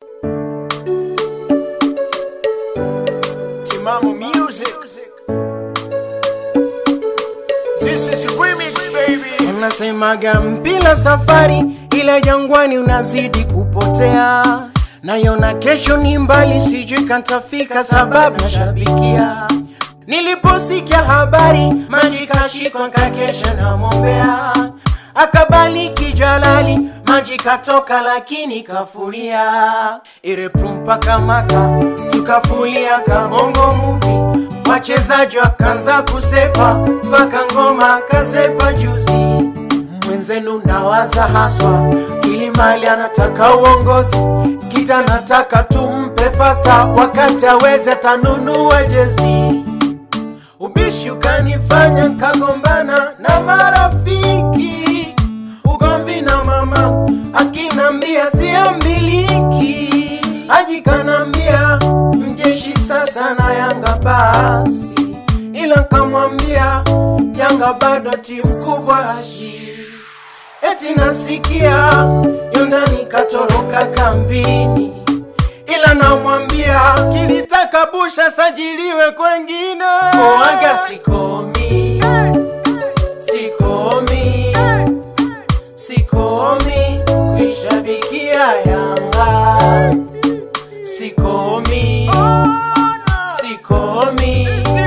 Timamu Music. This is remix baby. Unasemaga mpila safari, ila jangwani unazidi kupotea. Nayona kesho ni mbali, sijui kantafika sababu nashabikia. Niliposikia habari, maji kashikwa kakesha na mombea, akabaliki Jalali, maji katoka lakini kafulia. Ireprumpa kamaka, tukafulia kabongo movie wachezaji wakaanza kusepa mpaka ngoma kasepa juzi. Mwenzenu nawaza haswa, Kilimali anataka uongozi, Kita nataka tumpe fasta, wakati aweze atanunua jezi. Ubishi ukanifanya kagombana na marafiki, ugomvi na mama akinambia siambiliki, ajikanambia mjeshi sasa na Yanga basi, ila kamwambia Yanga bado timu kubwa haji eti nasikia Yondani katoroka kambini, ila namwambia kilitaka busha sajiliwe kwengine. Oaga sikomi, sikomi, sikomi kuishabikia Yanga, sikomi, sikomi,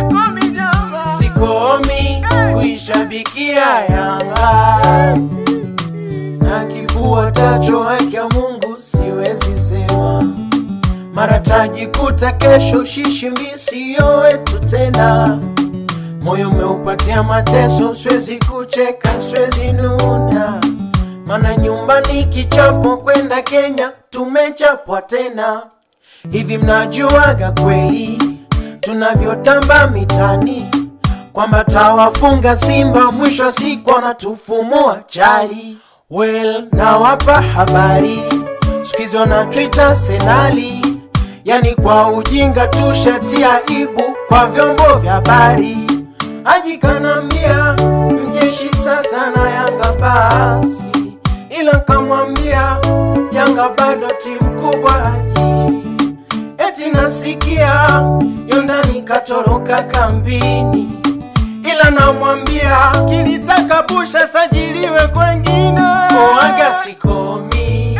sikomi kuishabikia Yanga na kifua tacho haki ya Mungu siwezi sema, mara tajikuta kesho shishimbi siyo wetu tena. Moyo umeupatia mateso, siwezi kucheka, siwezi nuna, mana nyumbani kichapo, kwenda Kenya tumechapwa tena. Hivi mnajuaga kweli tunavyotamba mitani kwamba tawafunga Simba mwisho wa siku wanatufumua chali. Well, nawapa habari sikizi wana Twitter senali, yani kwa ujinga tushatia ibu kwa vyombo vya habari. Ajikanambia mjeshi sasa na Yanga basi, ila kamwambia Yanga bado timu kubwa haji eti nasikia Yondani katoroka kambini, ila namwambia kilitaka busha sajiliwe kwengine. Oaga sikomi,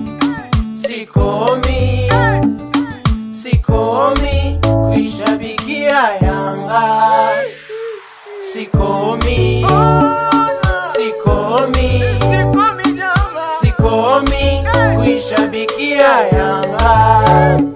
sikomi, sikomi kuishabikia Yanga, sikomi, sikomi, sikomi kuishabikia Yanga.